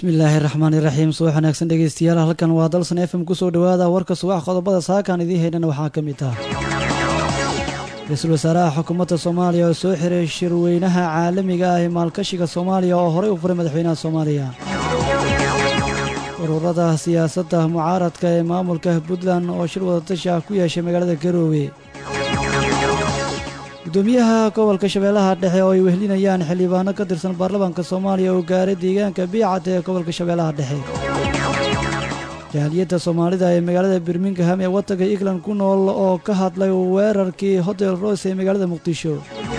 bismillaahi raxmaani raxiim subax wanaagsan dhegeystayaal halkan waa dalsan f m kusoo dhowaada warka subax qodobada saakaan idiin haydhana waxaa ka mid ah ra-iisul wasaaraha xukuumadda soomaaliya oo soo xiray shirweynaha caalamiga ah ee maalkashiga soomaaliya oo horey u furay madaxweynaha soomaaliya ururada siyaasadda mucaaradka ee maamulka puntland oo shir wadatashi ah ku yeeshay magaalada garoowe gudoomiyaha gobolka shabeellaha dhexe oo ay wehlinayaan xildhibaano ka tirsan baarlamaanka soomaaliya oo gaaray deegaanka biicad ee gobolka shabeellaha dhexe jaaliyadda soomaalida ee magaalada birmingham ee waddanka england ku nool oo ka hadlay weerarkii hotel rose ee magaalada muqdisho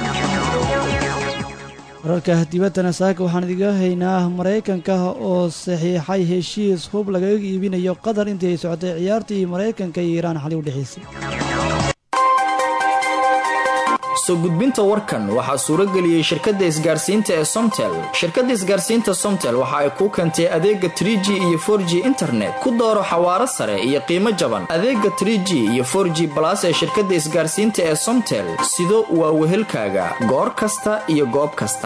wararka dibaddana saaka waxaan idiga haynaa maraykanka oo saxiixay heshiis hub lagaga iibinayo qatar intii ay socotay ciyaartii maraykanka iyo iiraan xali u dhexaysay soo gudbinta warkan waxaa suuro geliyey shirkadda isgaarsiinta ee somtel shirkadda isgaarsiinta somtel waxa ay kuu keentay adeega trie g iyo for g internet ku dooro xawaaro sare iyo qiimo jaban adeega trie g iyo for g balas ee shirkadda isgaarsiinta ee somtel sido waa wehelkaaga goor kasta iyo goob kasta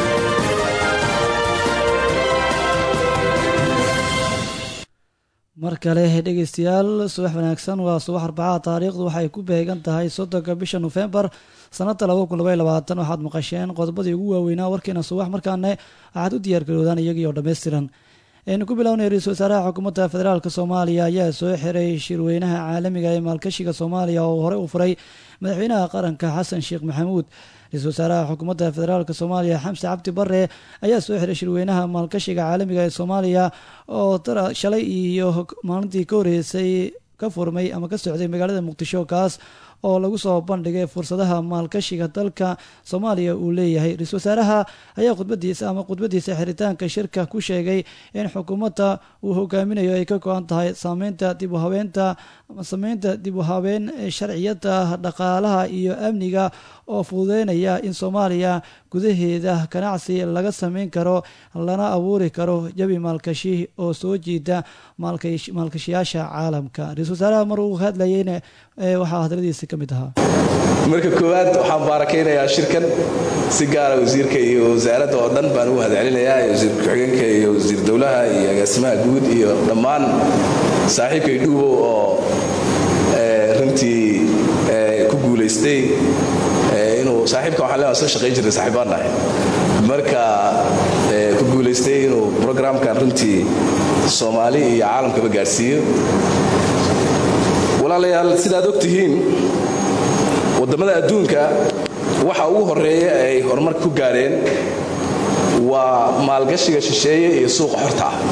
mar kale dhegeystayaal subax wanaagsan waa subax arbacaha taariikhdu waxay ku beegan tahay soddonka bisha nofembar sanada waxaad maqasheen qodobadii ugu waaweynaa warkiina subax markaana waxaad u diyaargaroodaan iyagii oo dhammaystiran aynu ku bilownay ra-iisul wasaaraha xukuumadda federaalk soomaaliya ayaa soo xiray shirweynaha caalamiga ee maalkashiga soomaaliya oo horey u furay madaxweynaha qaranka xasan sheekh maxamuud ra-iisul wasaaraha xukuumadda federaalk soomaaliya xamse cabdi bare ayaa soo xiray shirweynaha maalkashiga caalamiga ee soomaaliya oo shalay iyo maalintii ka horeysay ka furmay ama ka socday magaalada muqdisho kaas oo lagu soo bandhigay fursadaha maalkashiga dalka soomaaliya uu leeyahay ra-isul wasaaraha ayaa khudbadiisa ama khudbadiisa xiritaanka shirka ku sheegay in xukuumadda uu hogaaminayo ay ka go-an tahay saameynta dib u habeenta sameynta dib u habeen sharciyada dhaqaalaha iyo amniga oo fududeynaya in soomaaliya gudaheeda ganacsi laga sameyn karo lana abuuri karo jabi maalkashi oo soo jiida maalkashiyaasha caalamka ra-isul wasaaraha mar uu hadlayeyna waxaa hadaladiisa ka mid ahaa marka koowaad waxaan baarakaynayaa shirkan si gaara wasiirka iyo wasaaradda oo dhan baan ugu hadcelinayaa wasiir ku-xigeenka iyo wasiir dowlaha iyo agaasimaha guud iyo dhammaan saaxiibkay dhuubow oo runtii ku guulaystay inuu saaxiibka waxaan leeyahay soo shaqayn jirnay saaxiibaan nahay marka ku guulaystay inuu programkan runtii soomaali iyo caalamkaba gaadhsiiyo walaalayaal sidaad og tihiin waddamada adduunka waxa ugu horeeya ay horumar ku gaadheen waa maalgashiga shisheeye iyo suuqa xorta ah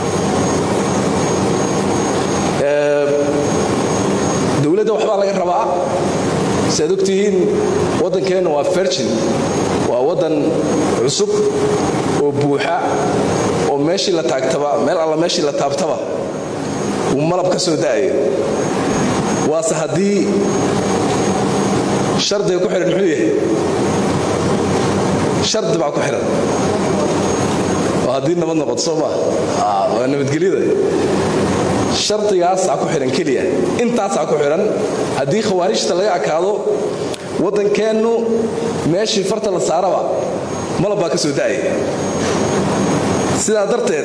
dowladda waxbaa laga rabaa siaad og tihiin waddankeenna waa virgin waa waddan cusub oo buuxa oo meeshii la taagtaba meel alla meeshii la taabtaba uu malab ka soo da'ayo waase haddii shardiga ku xidhan muxuu yahay shardi baa ku xidhan oo haddii nabad noqoto soo maa waa nabadgelyada shardigaasaa ku xidhan keliya intaasaa ku xidhan haddii khawaarijta laga akaado waddankeennu meeshii farta la saaraba malab baa ka soo da'aya sidaa darteed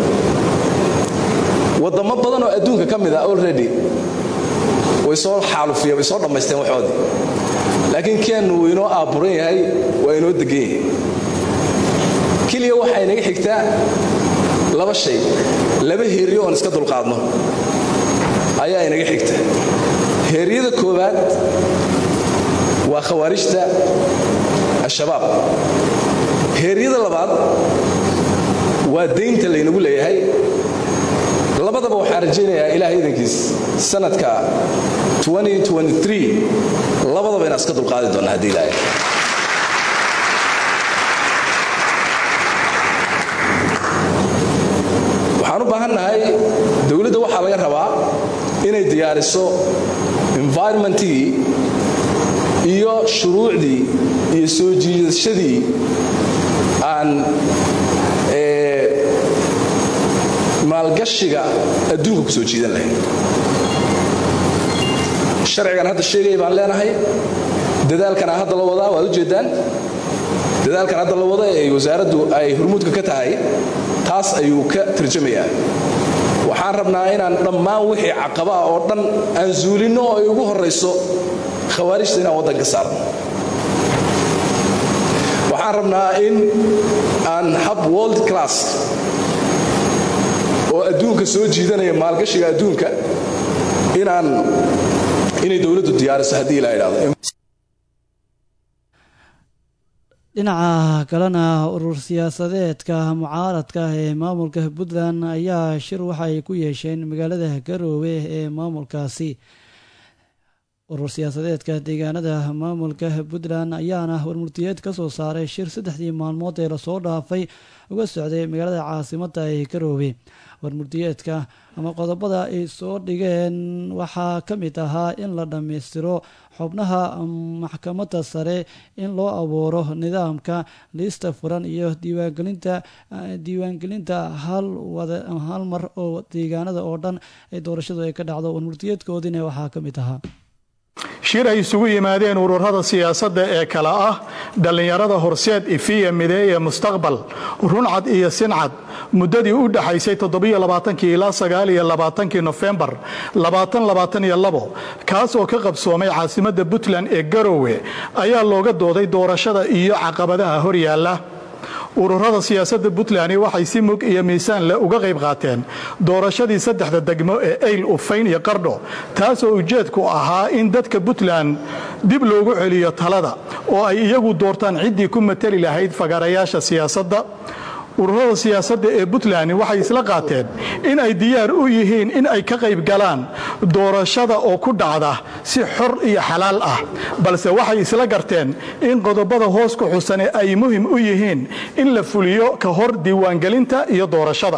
waddamo badan oo adduunka ka mid a already way soo xaalufiya way soo dhammaysteen waxoodii laakiin keennu wuu inoo aaburan yahay waa inoo degan yahay keliya waxaa inaga xigtaa laba shay laba heeryo oon iska dulqaadno ayaa inaga xigta heeryada koowaad waa khawaarijta al-shabaab heeryada labaad waa daynta laynagu leeyahay labadaba waxaan rajaynayaa ilaah idankiis sanadka labadaba inaan iska dulqaadi doonna haddii ilaahay waxaan u baahannahay dowladda waxaa laga rabaa inay diyaariso environmentigii iyo shuruucdii iyo soo jiidashadii aan maalgashiga adduunka ku soo jiidan lahayd sharcigan hadda sheegaya baan leenahay dadaalkana hadda la wadaa waad ujeeddaan dadaalkan hadda la wada ee wasaaraddu ay hurmuudka ka tahay taas ayuu ka tarjamayaa waxaan rabnaa inaan dhammaan wixii caqaba ah oo dhan aan zuulinno oo ay ugu horrayso khawaarijta inaan waddanka saarno waxaan rabnaa in aan hab world class oo adduunka soo jiidanaya maalgashiga adduunka inaan inay dowladdu diyaariso haddii la idhaahdo dhinaca kalena urur siyaasadeedka mucaaradka ee maamulka puntland ayaa shir waxa ay ku yeesheen magaalada garoowe ee maamulkaasi urur siyaasadeedka deegaanada maamulka puntland ayaana warmurtiyeed ka soo saaray shir saddexdii maalmood ee lasoo dhaafay uga socday magaalada caasimada ee garoowe warmurtiyeedka ama qodobada ay soo dhigeen waxaa ka mid ahaa in la dhammaystiro xubnaha maxkamadda sare in loo abuuro nidaamka liista furan iyo diiwaangelinta diiwaangelinta hal hal mar oo deegaanada oo dhan ee doorashadu ay ka dhacdo warmurtiyeedkoodiina waxaa ka mid ahaa shir ay isugu yimaadeen ururada siyaasadda ee kale ah dhallinyarada horseed ifiya mideeye mustaqbal runcad iyo sincad muddadii u dhaxaysay ilaa kii nofembar kaas oo ka qabsoomay caasimadda puntland ee garowe ayaa looga dooday doorashada iyo caqabadaha horyaalla ururada siyaasadda puntland waxay si mug iyo miisaan leh uga qayb qaateen doorashadii saddexda degmo ee ayl ufayn iyo qardho taasoo ujeedku ahaa in dadka puntland dib loogu celiyo talada oo ay iyagu doortaan ciddii ku mateli lahayd fagarayaasha siyaasadda ururada siyaasadda ee puntland waxay isla qaateen in ay diyaar u yihiin in ay ka qayb galaan doorashada oo ku dhacda si xor iyo xalaal ah balse waxay isla garteen in qodobada hoos ku xusane ay muhim u yihiin in la fuliyo ka hor diiwaangelinta iyo doorashada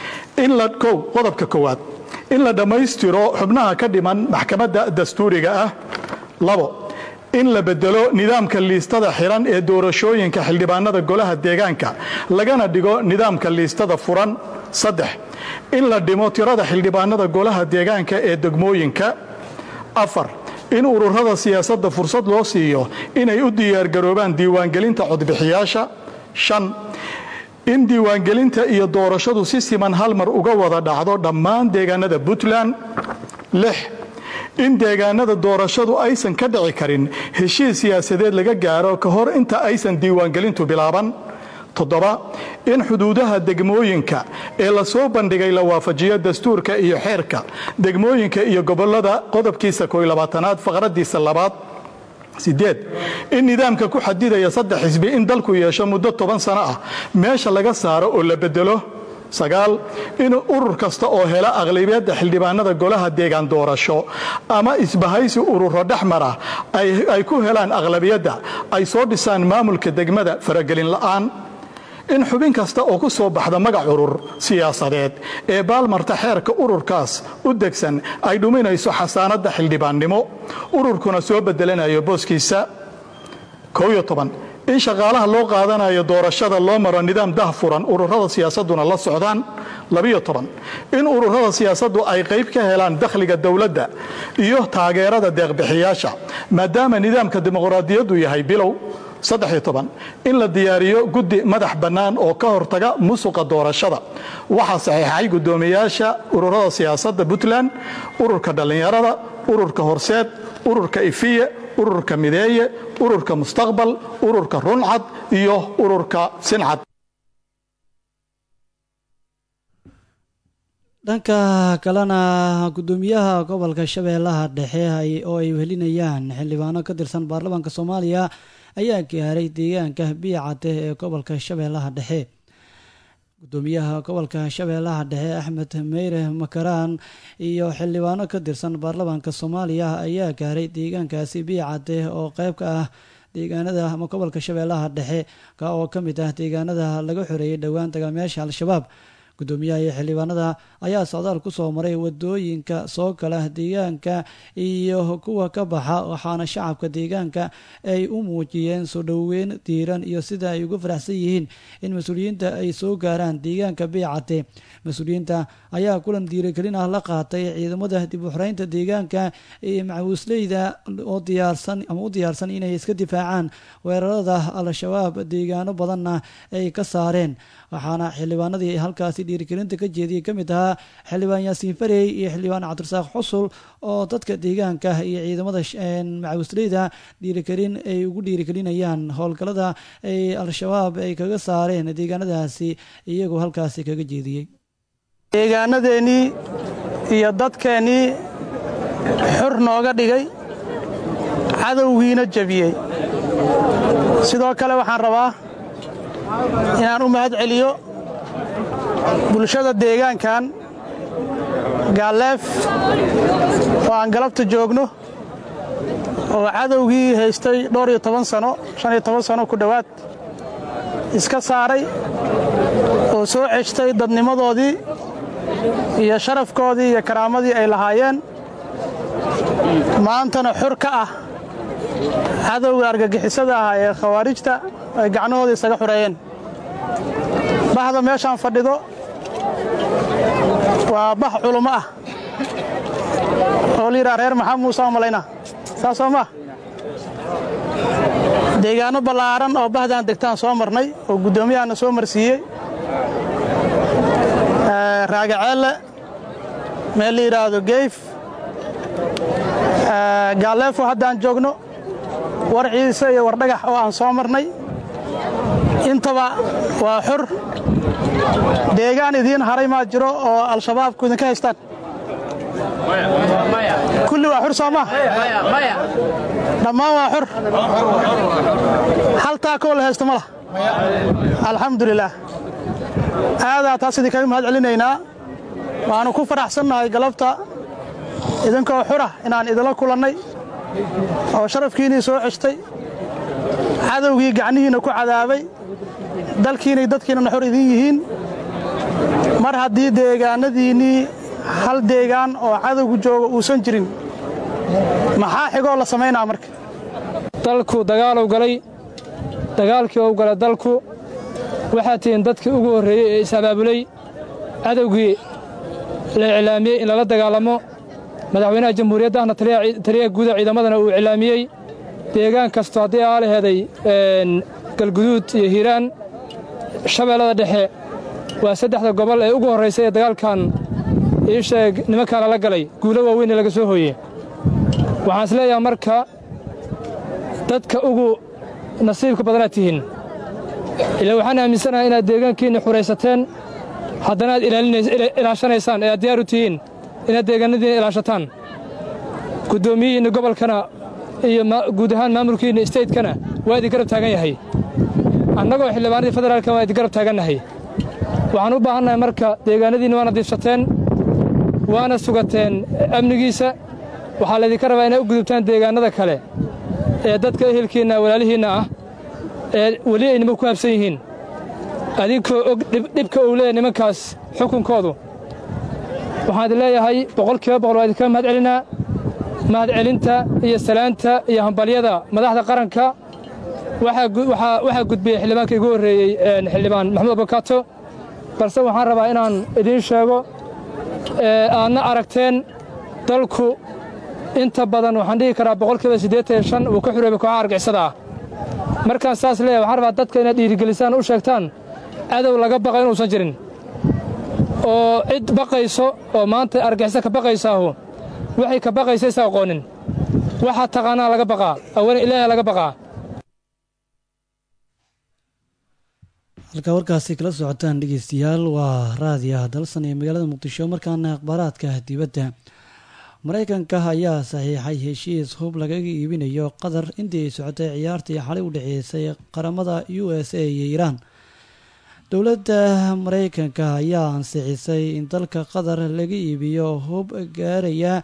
qodobka koowaad in la dhammaystiro xubnaha ka dhiman maxkamadda dastuuriga ah labo in la bedelo nidaamka liistada xiran ee doorashooyinka xildhibaanada golaha deegaanka lagana dhigo nidaamka liistada furan saddex in la dhimo tirada xildhibaanada golaha deegaanka ee degmooyinka afar in ururada siyaasadda fursad loo siiyo inay u diyaargaroobaan diiwaangelinta codbixiyaasha shan in diiwaangelinta iyo doorashadu si siman hal mar uga wada dhacdo dhammaan deegaanada puntland lix in deegaanada doorashadu aysan ka dhici karin heshiis siyaasadeed laga gaaro ka hor inta aysan diiwaangelintu bilaaban toddoba in xuduudaha degmooyinka ee lasoo bandhigay la waafajiyo dastuurka iyo xeerka degmooyinka iyo gobolada qodobkiisa koylabaatanaad faqradiisa labaad sideed in nidaamka ku xadidaya saddex xisbi in dalku yeesho muddo toban sano ah meesha laga saaro oo la bedelo sagaal in urur kasta oo hela aqlabiyadda xildhibaanada golaha deegaan doorasho ama isbahaysi ururo dhexmara ay ku helaan aqlabiyadda ay soo dhisaan maamulka degmada faragelin la'aan in xubin kasta oo ku soo baxda magac urur siyaasadeed ee baalmarta xeerka ururkaas u degsan ay dhuminayso xasaanadda xildhibaannimo ururkuna soo bedelanayo booskiisa in shaqaalaha loo qaadanayo doorashada loo maro nidaam dahfuran ururada siyaasaduna la socdaan in ururada siyaasaddu ay qayb ka helaan dakhliga dowladda iyo taageerada deeqbixiyaasha maadaama nidaamka dimuqraadiyaddu yahay bilow in la diyaariyo guddi madax bannaan oo ka hortaga musuqa doorashada waxaa saxiixay guddoomiyaasha ururada siyaasadda puntland ururka dhallinyarada ururka horseed ururka ifiye ururka mideeye ururka mustaqbal ururka runcad iyo ururka sincad dhanka kalena guddoomiyaha gobolka shabeellaha dhexe oo ay wehelinayaan xildhibaano ka tirsan baarlamaanka soomaaliya ayaa gaaray deegaanka biicate ee gobolka shabeellaha dhexe gudoomiyaha gobolka shabeellaha dhexe axmed meyre makaraan iyo xildhibaano ka tirsan baarlamaanka soomaaliya ayaa gaaray deegaankaasi biicate oo qeyb ka ah deegaanada ama gobolka shabeellaha dhexe ka oo ka mid ah deegaanada laga xoreeyay dhowaan dagaalmayaasha al-shabaab gudoomiyaha iyo xildhibaanada ayaa socdaal ku soo maray wadooyinka soo gala deegaanka iyo kuwa ka baxa waxaana shacabka deegaanka ay u muujiyeen soo dhoweyn diiran iyo sida ay uga faraxsan yihiin in mas-uuliyiinta ay soo gaaraan deegaanka beecate mas-uuliyiinta ayaa kulan diirigelin ah la qaatay ciidamada dib u xoreynta deegaanka iyo macawiisleyda oo diyaarsan ama u diyaarsan inay iska difaacaan weerarada al-shabaab deegaano badanna ay ka saareen waxaana xildhibaanadii halkaasi dhiirigelinta ka jeediyey ka mid ahaa xildhibaan yaasiin farey iyo xildhibaan cabdirasaaq xusul oo dadka deegaanka iyo ciidamada macawisleyda dhiirigelin ay ugu dhiirigelinayaan howlgallada ay al-shabaab ay kaga saareen deegaanadaasi iyagoo halkaasi kaga jeediyey deegaanadeennii iyo dadkeennii xur nooga dhigay cadowgiina jebiyey sidoo kale waxaan rabaa inaan u mahad celiyo bulshada deegaankan gaalleef oo aan galabta joogno oo cadowgii haystay dhowr iyo toban sano shan iyo toban sano ku dhowaad iska saaray oo soo ceshtay dadnimadoodii iyo sharafkoodii iyo karaamadii ay lahaayeen maantana xur ka ah cadowga argagixisada ah ee khawaarijta ay gacnahooda isaga xureeyeen bahda meeshaan fadhido waa bah culummo ah oo la yidhaha reer maxamed muuse oo malayna saasoo maa deegaanno ballaaran oo bahdaan degtaan soo marnay oo guddoomiyahanna soo marsiiyey raagaceelle meel la yidhaahdo geyf gaalleefo haddaan joogno war ciise iyo war dhagax oo aan soo marnay intaba waa xur deegaan idiin haray maa jiro oo al-shabaabku idinka haystaan kulli waa xur soo maa dhammaan waa xur hal taakoo la haysto ma lah alxamdulilaah aadaa taas idinkaga mahad celinaynaa waannu ku faraxsannahay galabta idinkoo xura inaan idinla kulannay oo sharafkiinnii soo ceshtay cadowgii gacnihiinna ku cadaabay dalkiinay dadkiinnana xor idin yihiin mar haddii deegaanadiinnii hal deegaan oo cadowgu jooga uusan jirin maxaa xigoo la samaynaa marka dalku dagaalow galay dagaalkii ou galay dalku waxaad tihiin dadkii ugu horreeyey ee is-abaabulay cadowgii la iclaamiyey in lala dagaalamo madaxweynaha jamhuuriyadda ahna taliyaha guuda ciidamadana uu iclaamiyey deegaan kasto haddii aa laheeday galguduud iyo hiiraan shabeellada dhexe waa saddexda gobol ee ugu horraysay ee dagaalkan ii sheeg nimankaan lala galay guulo waaweyn ee laga soo hooye waxaan is leeyaha marka dadka ugu nasiibka badanaad tihiin ilaa waxaan aaminsanahay inaad deegaankiinna xuraysateen haddana aad ilaashanaysaan ee aad diyaar u tihiin inaad deegaanadiinna ilaashataan guddoomiyihiinna gobolkana iyo guud ahaan maamulkiinna staytkana waa idin garab taagan yahay annagoo xildhibaanadii federaalka waa idin garab taagannahay waxaan u baahannahay marka deegaanadiinna waana diifsateen waana sugateen amnigiisa waxaa laydinka rabaa inay u gudubtaan deegaannada kale ee dadka ehelkiinna walaalihiinna ah ee weli ay nimanku ku habsan yihiin adinkoo og dhibka uu leeyahy nimankaas xukunkoodu waxaan idin leeyahay boqolkiiba boqol waa idinka mahad celinaa mahad celinta iyo salaanta iyo hambalyada madaxda qaranka waxaa gudbiyey xildhibaanka igu horreeyey xildhibaan maxamuud abukaato balse waxaan rabaa inaan idiin sheego aadna aragteen dalku inta badan waxaan dhihi karaa boqolkiiba siddeetan iyo shan uu ka xureebay kooxaha argixisada ah markaan saas leeyahay waxaan rabaa dadka inaad dhiirigelisaan u sheegtaan cadow laga baqa inuusan jirin oo cid baqayso oo maanta argixisa ka baqaysaahu waxay ka baqaysa isa aqoonin waxaa taqaanaa laga baqaa awalan ilaaha laga baqaa halkaa warkaasi kala socotaan dhegeystayaal waa raadiyaha dalsan ee magaalada muqdisho markaana akhbaaraadka dibadda maraykanka ayaa saxiixay heshiis hub lagaga iibinayo qatar intii ay socotay ciyaartii xalay u dhexeysay qaramada u s a iyo iiraan dowladda maraykanka ayaa ansixisay in dalka qatar laga iibiyo hub gaaraya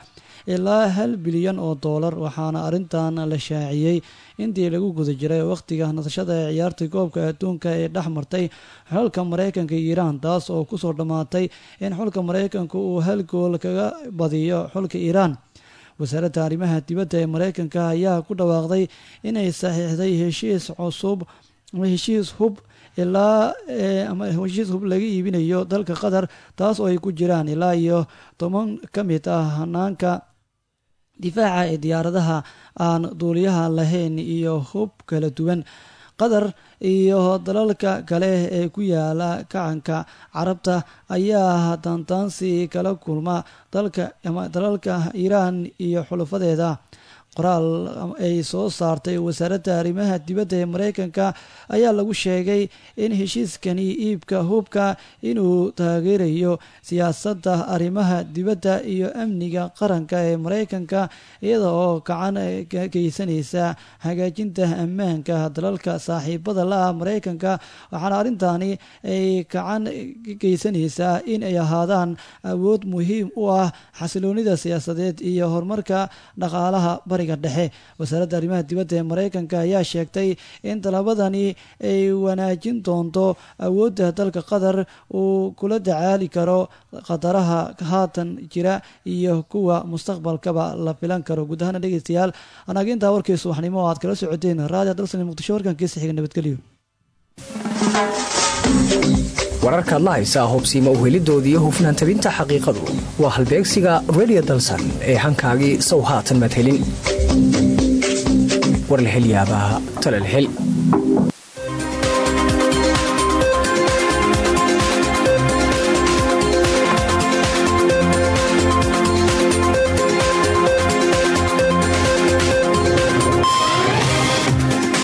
ilaa hal bilyan oo doolar waxaana arrintan la shaaciyey intii lagu guda jiray wakhtiga nasashada ee ciyaarta koobka adduunka ee dhex martay xulka maraykanka iyo iiraan taas oo kusoo dhammaatay in xulka maraykanka uu hal gool kaga badiyo xulka iiraan wasaaradda arrimaha dibadda ee maraykanka ayaa ku dhawaaqday inay saxiixday heshiis cusub ama heshiis hub ilaa ama heshiis hub laga iibinayo dalka qatar taas oo ay ku jiraan ilaa iyo toban ka mid ah hanaanka difaaca ee diyaaradaha aan duuliyaha lahayn iyo hub kala duwan qatar iyo dalalka kale ee ku yaala kacanka carabta ayaa dantaansi kala kulma dalka ama dalalka iiraan iyo xulufadeeda qoraal ay soo saartay wasaaradda arrimaha dibadda ee maraykanka ayaa lagu sheegay in heshiiskani iibka hubka inuu taageerayo siyaasadda arrimaha dibadda iyo amniga qaranka ee maraykanka iyada oo gacan ka geysanaysa hagaajinta ammaanka dalalka saaxiibada la-ah maraykanka waxaana arrintani ay gacan ka geysanaysaa in ay ahaadaan awood muhiim u ah xasiloonida siyaasadeed iyo horumarka dhaqaalaha bari dhexe wasaaradda arrimaha dibadda ee maraykanka ayaa sheegtay in talabadani ay wanaajin doonto awoodda dalka qatar uu kula dacaali karo khataraha haatan jira iyo kuwa mustaqbalkaba la filan karo guud ahaana dhegeystayaal anaga intaa warkii subaxnimo oo aad kala socoteen raadiyo dalsani muqdisho warkankiisa xiga nabadgelyo wararkaad la haysaa hubsiima uhelidooda iyo hufnaan tabinta xaqiiqadu waa halbeegsiga redio dalsan ee hankaagii sow haatan madhelin war la hel yaabaa tala la hel